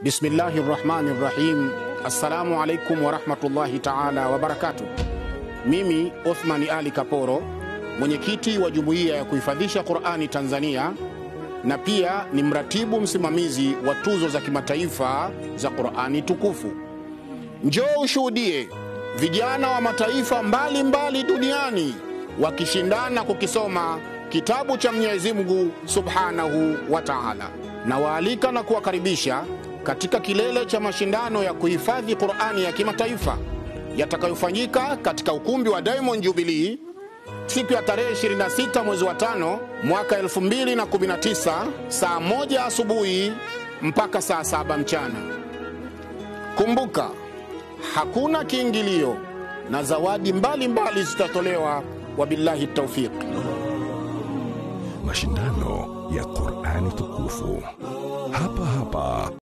Bismillahi rahmani rahim. Assalamu alaikum warahmatullahi taala wabarakatuh. Mimi Othmani Ali Kaporo, mwenyekiti wa jumuiya ya kuhifadhisha Qurani Tanzania, na pia ni mratibu msimamizi wa tuzo za kimataifa za Qurani tukufu. Njoo ushuhudie vijana wa mataifa mbalimbali mbali duniani wakishindana kukisoma kitabu cha Mwenyezi Mungu Subhanahu wa Ta'ala. Nawaalika na kuwakaribisha katika kilele cha mashindano ya kuhifadhi Qur'ani ya kimataifa yatakayofanyika katika ukumbi wa Diamond Jubilee siku ya tarehe 26 mwezi wa tano mwaka 2019 saa moja asubuhi mpaka saa saba mchana. Kumbuka, hakuna kiingilio na zawadi mbalimbali zitatolewa. Wabillahi taufiq. Mashindano ya Qur'ani tukufu hapa hapa